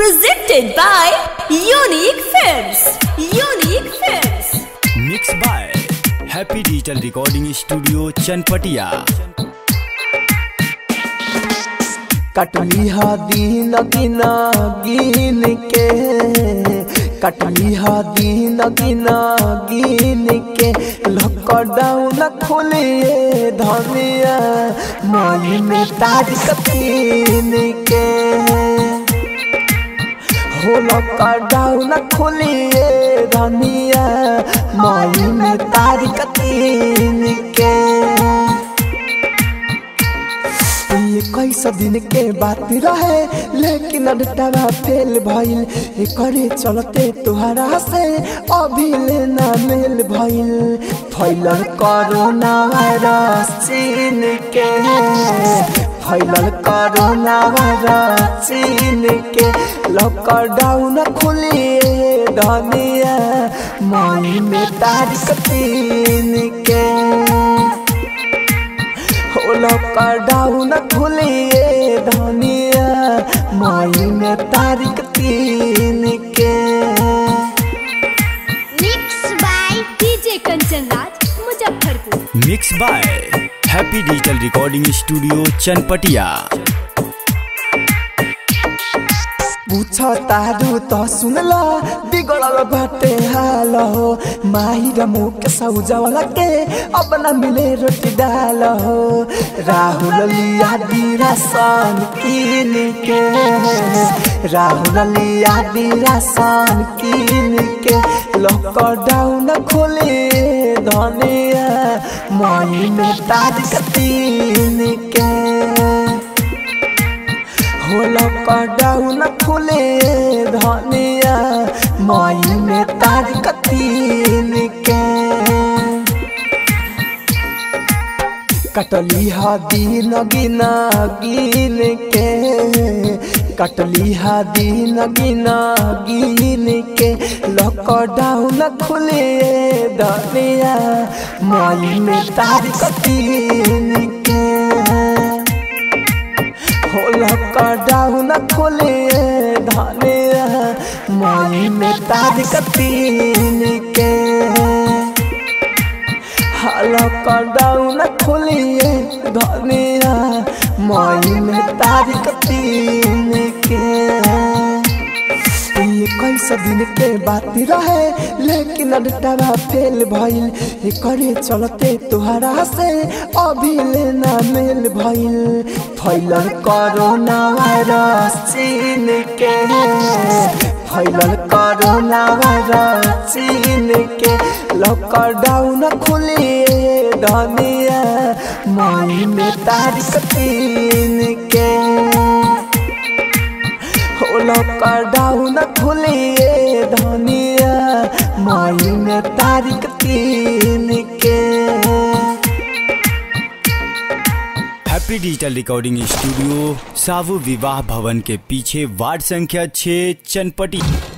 Presented by Unique Films. Unique Films. Mix by happy digital recording studio Chanpatia कटली हा दीन गिना गिन के कटली हा दीन गिना गिन के लॉकडाउन खोलिए धनिया मई में तारीख तीन के हो लॉकडाउन खोलिए धनिया मई में तारीख तीन के ये कैसा दिन के बात रहे लेकिन अडटावा फेल भइल एकरे चलते तुहरा से अभी लेना मेल भइल फैलल कोरोना वायरस चीन के फैलल कोरोना वायरस चीन के लॉकडाउन खुलिए धनिया मई में तारीख तीन के हो लॉकडाउन खुलिए धनिया मई में तारीख तीन के Mixed by DJ Kanchan Raj, Muzaffarpur. Mix by happy digital recording studio Chanpatia पूछ तारू तो सुनला बिगड़ल बाटे हाल हो माही र मुख सौजवल के अब न मिले रोटी डाल हो राहुल लिया दिरासन कीन के राहुल लिया दिरासन कीन के लॉकडाउन खोले धनिया मई में तारीख तीन के हो लॉकडाउन खुले धनिया मई में तारीख तीन के कटली हा दिन गिना गिन के कटली हा दिन गिना गिन के लॉकडाउन खुले धनिया मई में तारीख तीन के हो लॉकडाउन खोले धनिया मई में तारीख तीन के हाँ, लॉकडाउन खोलिए धनिया मई में तारीख तीन के ये कैसा दिन के बात रहे लेकिन अडटावा फेल भइल एकरे चलते तुहरा से अभी लेना मेल भइल फैलल कोरोना वायरस चीन के फैलल कोरोना वायरस चीन के लॉकडाउन खुलिए धनिया मई में तारीख तीन के हो लॉकडाउन खुलिए धनिया मई में तारीख तीन के हैप्पी डिजिटल रिकॉर्डिंग स्टूडियो सावु विवाह भवन के पीछे वार्ड संख्या 6 चनपटी